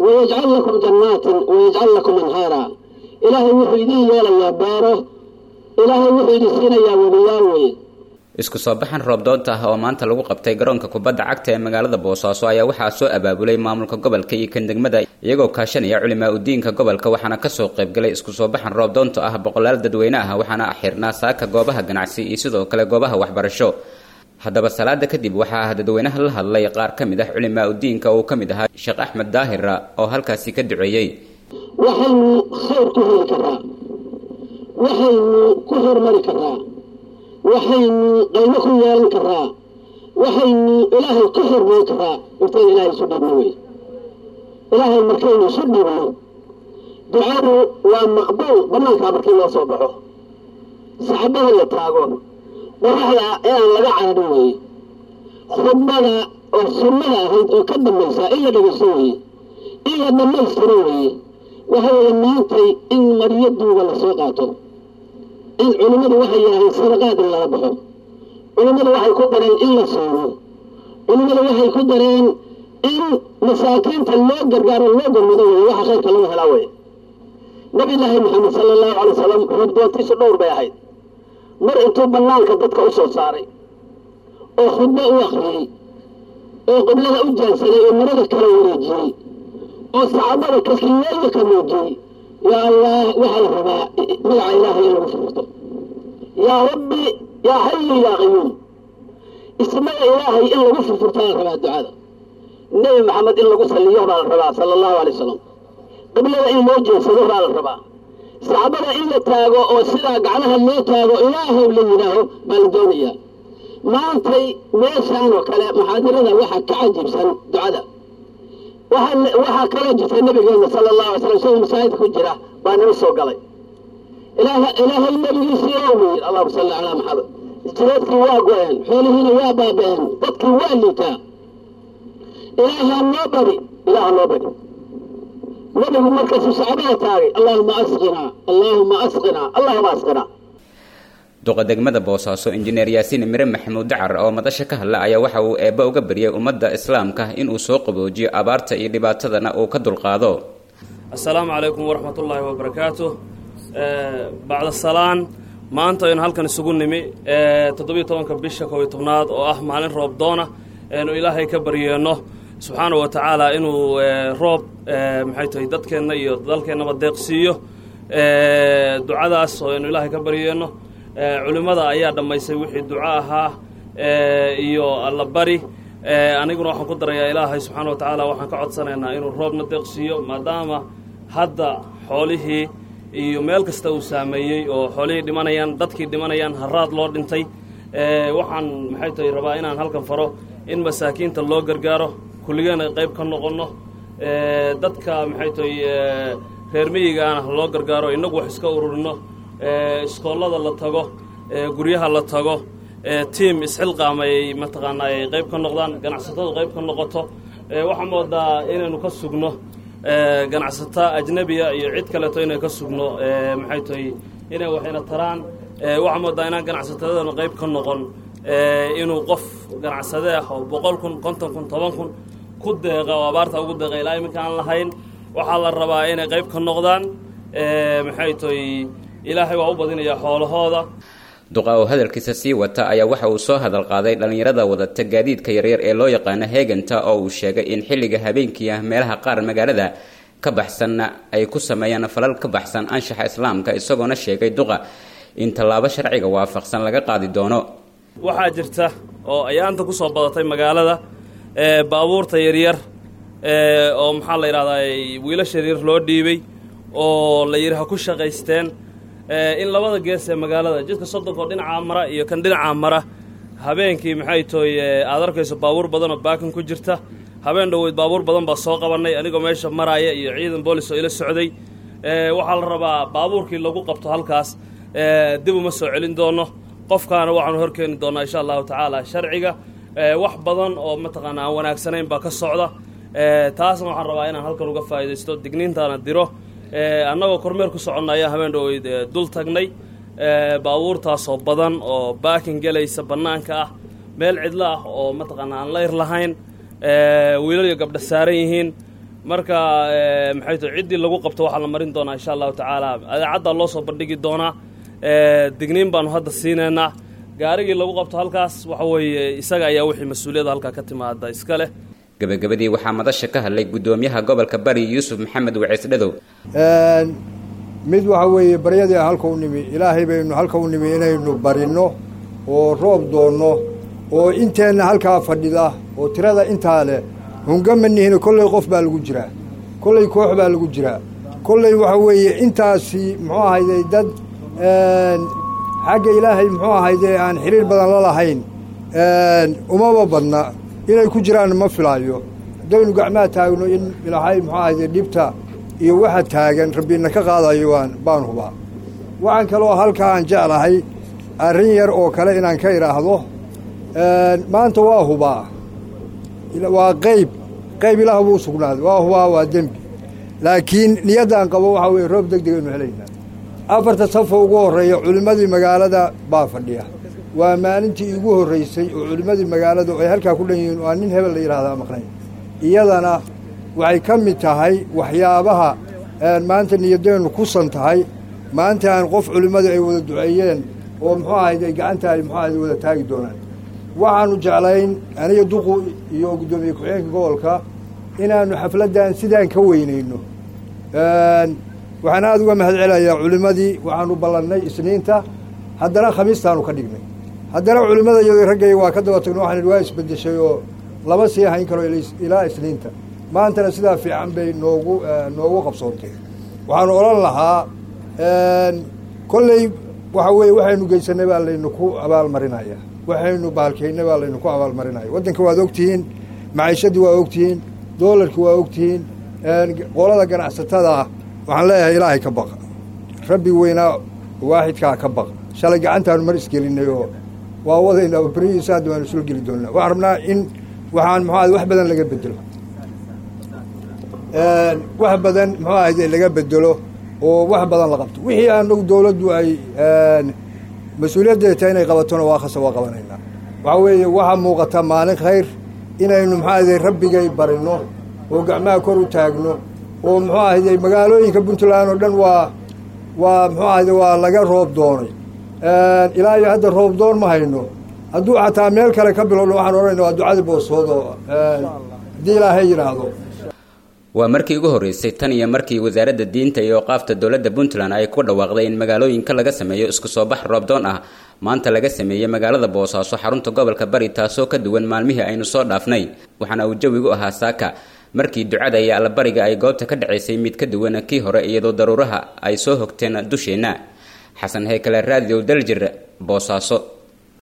wayajcal lakum jannaatin wayajcal lakum anhaara ilaahay wuxuu idin yeelayaa beero ilaahay wuxuu idin siinayaa webiyaal weye isku soo baxan roobdoonta ah oo maanta lagu qabtay garoonka kubadda cagta ee magaalada boosaaso ayaa waxaa soo abaabulay maamulka gobolka iyo kan degmada iyagoo kaashanaya culimaa udiinka gobolka waxaana kasoo qaybgalay isku soo baxan roobdoonta ah boqolaal dadweyne ah waxaana xirnaa saaka goobaha ganacsi iyo sidoo kale goobaha waxbarasho haddaba salaada kadib waxaa dadweynaha la hadlay qaar ka mid ah culimaa udiinka uu ka mid ahaa sheekh axmed daahira oo halkaasi ka duceeyey waxaynu khayr ku heli karaa waxaynu ku hormari karaa waxaynu qaybo ku yeelan karaa waxaynu ilaahay ka hormari karaa intaynu ilaahay isu dhibno wey ilaahay markaynu isu dhibno ducadu waa maqbuul banaankaa markii loo soo baxo saxabada la taago qoraxda inaan laga cararin weye khudbada oo sunnada ahayd oo ka dambaysaa in la dhegaysto weye in la dhammaystiro weye waxa weeye maantay in maryo duuga lasoo qaato in culimmadu waxay yidhaaheen sadaqaad in lala baxo culimmadu waxay ku dareen in la soomo culimmadu waxay ku dareen in masaakiinta loo gargaaro loo gormado weye waxa khayrka laga helaa weye nabi laahi maxamed sala allahu calay wasalam roobdoontiisu dhowr bay ahayd mar intuu bannaanka dadka u soo saaray oo khudbo u akhriyey oo qiblada u jaansaday oo marada kala wareejiyey oo saxaabada kaskiyeeya ka muujiyey yaa allah waxaa la rabaa magaca ilaahay in lagu furfurto yaa rabbi yaa xayu yaa qayuum ismada ilaahay in lagu furfurtaa la rabaa ducada nebi maxamed in lagu saliyo baa la rabaa sala allahu alay wasalam qiblada in loo jeedsado baa la rabaa saxaabada in la taago oo sidaa gacmaha loo taago ilaahow la yidhaaho baa la doonayaa maantay meeshaan oo kale muxaadirada waxaa ka cajiibsan ducada waxaa kala jirta nabigeena sala allahu alay slam isagoo masaajidka ku jira baa nala soo galay ilaahay nabigiisii oo weyir allahuma salli calaa maxamed jireedkii waa go-een xoolihiina waa baaba-een dadkii waa liitaa ilaahaa noo bari ilaaha noo bari nabigu markaasuu saxaabada taagay allahuma asqinaa allahuma asqinaa allahuma asqinaa duqa degmada boosaaso injineer yaasiin mire maxamuud dacar oo madasha ka hadla ayaa waxa uu eebba uga baryay ummadda islaamka inuu soo qaboojiyo abaarta iyo dhibaatadana uu ka dulqaado assalaamu calaykum waraxmat ullaahi wabarakaatu bacda salaan maanta aynu halkan isugu nimi toddobiyo tobanka bisha kow iyo tobnaad oo ah maalin roob doona aynu ilaahay ka baryeenno subxaana wa tacaala inuu roob maxay tahay dadkeenna iyo dalkeennaba deeqsiiyo ducadaas oo aynu ilaahay ka baryeenno culimmada ayaa dhammaysay wixii duco ahaa iyo allabari aniguna waxaan ku darayaa ilaahay subxaana wa tacaala waxaan ka codsanaynaa inuu roobna deeqsiiyo maadaama hadda xoolihii iyo meel kasta uu saameeyey oo xoolihii dhimanayaan dadkii dhimanayaan haraad loo dhintay waxaan maxay tahay rabaa inaan halkan faro in masaakiinta loo gargaaro kulligeena qayb ka noqonno dadka maxay tahay reer miyigaana loo gargaaro innagu wax iska ururino iskoollada la tago guryaha la tago tiam isxilqaamay mataqaanaa ay qayb ka noqdaan ganacsatadu qayb ka noqoto waxaa moodaa inaynu ka sugno ganacsata ajnebiya iyo cid kaleeto inay ka sugno maxay tahay inay waxayna taraan waxaa moodaa inaan ganacsatadanu qayb ka noqon inuu qof ganacsade ah oo boqol kun konton kun toban kun ku deeqa oo abaarta ugu deeqa ilaa iminka aan lahayn waxaa la rabaa inay qayb ka noqdaan maxay tahay ilaahay waa u badinayaa xoolahooda duqa oo hadalkiisa sii wata ayaa waxa uu soo hadal qaaday dhallinyarada wadata gaadiidka yaryar ee loo yaqaano heeganta oo uu sheegay in xilliga habeenkii ah meelaha qaar magaalada ka baxsanna ay ku sameeyaan falal ka baxsan anshaxa islaamka isagoona sheegay duqa in tallaabo sharciga waafaqsan laga qaadi doono waxaa jirta oo ayaanta ku soo badatay magaalada baabuurta yaryar oo maxaa la yidhahdaa wiilasha yaryar loo dhiibay oo la yidhi ha ku shaqaysteen in labada gees ee magaalada jidka soddonkoo dhinacaa mara iyo kan dhinacaa mara habeenkii maxay tahay aad arkayso baabuur badan oo baakin ku jirta habeen dhoweyd baabuur badan baa soo qabannay anigoo meesha maraaya iyo ciidan boolis oo ila socday waxaa la rabaa baabuurkii lagu qabto halkaas dib uma soo celin doono qofkaana waxaanu horkeeni doonnaa insha allahu tacaala sharciga wax badan oo mataqaana aan wanaagsanayn baa ka socda taasna waxaan rabaa inaan halkan uga faa'iidaysto digniintaana diro annagoo kormeer ku soconna ayaan habeen dhoweyd dul tagnay baabuurtaasoo badan oo baakin gelaysa bannaanka ah meel cidlo ah oo mataqaana aan layr lahayn wiilal iyo gabdha saaran yihiin marka maxay tahay ciddii lagu qabto waxaa la marin doonaa insha allahu tacaala adeecaddaa loo soo bandhigi doonaa digniin baanu hadda siinaynaa gaarigii lagu qabto halkaas waxa weeye isaga ayaa wixii mas-uuliyadda halkaa ka timaada iska leh gebagabadii waxaa madasha ka hadlay guddoomiyaha gobolka bari yuusuf maxamed waciis dhadow mid waxa weeye baryadii halka u nimi ilaahay baynu halka u nimi inaynu barinno oo roob doonno oo inteenna halkaa fadhida oo tirada intaa leh hungama nihino kolley qof baa lagu jiraa kolley koox baa lagu jiraa kolley waxa weeye intaasi muxuu ahayday dad xagga ilaahay muxuu ahayday aan xiriir badan la lahayn umaba badna inay ku jiraan ma filaayo haddaynu gacmaha taagno in ilaahay muxuu ahayday dhibta iyo waxa taagan rabbina ka qaadayo waan baan hubaa waxaan kaloo halkaa aan jeclahay arrin yar oo kale inaan ka idhaahdo maanta waa hubaa waa qayb qayb ilaah buu sugnaaday waa hubaa waa dembi laakiin niyaddaan qabo waxaa weeye roob deg deg aynu helaynaa afarta safo ugu horreeya culimmadii magaalada baa fadhiya waa maalintii igu horraysay oo culimmadii magaalada ay halkaa ku dhan yihiin oo aan nin hebel la yidhahdaa maqnayn iyadana waxay ka mid tahay waxyaabaha maanta niyadeennu kusan tahay maanta aan qof culimmadu ay wada duceeyeen oo muxuu ahayd ay gacanta ay muxuu ahayd wada taagi doonaan waxaanu jeclayn aniga duqu iyo guddoomiye ku-xigeenka gobolka inaannu xafladdan sidaan ka weynayno waxaan aada uga mahad celayaa culimmadii waxaanu ballannay isniinta haddana khamiistaanu ka dhignay haddana culimmada iyadoo raggayga waa ka daba tagno waxaan idhi waa isbeddeshay oo lama sii hayn karo ilaa isniinta maantana sidaa fiican bay noogu noogu qabsoontay waxaanu odhan lahaa kolley waxa weeye waxaynu geysanay baa laynu ku abaalmarinaya waxaynu baalkaynay baa laynu ku abaalmarinaya waddanka waad ogtihiin maciishadii waa ogtihiin doolarkii waa ogtihiin qolada ganacsatada waxaan leeyahay ilaahay ka baqa rabbi weynaa waaxidkaa ka baqa shalay gacantaanu mar isgelinay oo waa wadaynaa berihiisa hadda waanu isla geli doonnaa waxaan rabnaa in waxaan muxuu wax badan laga bedelo wax badan muxuu ahayde laga bedelo oo wax badan la qabto wixii aanagu dawladdu ay mas-uuliyaddeeda tahay inay qabatona waa khasa waa qabanaynaa waxaa weeye waxaa muuqata maalin khayr inaynu muxuu ahayde rabbigay barinno oo gacmaha kor u taagno oo muxuu ahayde magaalooyinka puntland oo dhan waa waa muxuu ahayde waa laga roob doonay ilaa iyo hadda roob doon ma hayno hadduu xataa meel kale ka bilowno waxaan odhanayna waa ducadii boosood oo haddii ilaahay yidhaahdo waa markii ugu horreysay tan iyo markii wasaaradda diinta iyo qaafta dowladda puntland ay ku dhawaaqday in magaalooyinka laga sameeyo isku soo bax roobdoon ah maanta laga sameeyey magaalada boosaaso xarunta gobolka bari taasoo ka duwan maalmihii aynu soo dhaafnay waxaana uu jawigu ahaa saaka markii ducada iyo allabariga ay goobta ka dhacaysay mid ka duwan kii hore iyadoo daruuraha ay soo hogteen dusheenna xasan heykale raadiyow daljir boosaaso